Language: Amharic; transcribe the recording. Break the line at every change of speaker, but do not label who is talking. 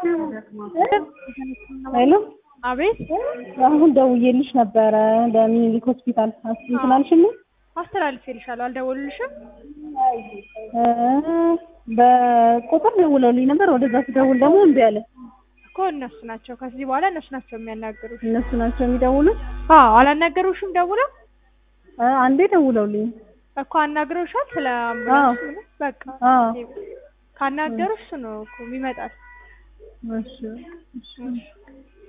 ሄሎ
አቤት
አሁን ደውዬልሽ ነበረ ለሚኒሊክ ሆስፒታል እንትን አልሽልኝ?
አስተላልፌልሻለሁ። አልደወሉልሽም?
እ በቁጥር ደውለውልኝ ነበር። ወደዛ ስደውል ደግሞ እምቢ አለ።
እኮ እነሱ ናቸው። ከዚህ በኋላ እነሱ ናቸው የሚያናግሩሽ።
እነሱ ናቸው የሚደውሉት?
አዎ አላናገሩሽም? ደውለው
እ አንዴ ደውለውልኝ
እኮ አናግረውሻል? ስለ አምቡላንስ ምንም? በቃ
አዎ
ካናገሩሽ እሱ ነው እኮ ይመጣል።
እሺ እሺ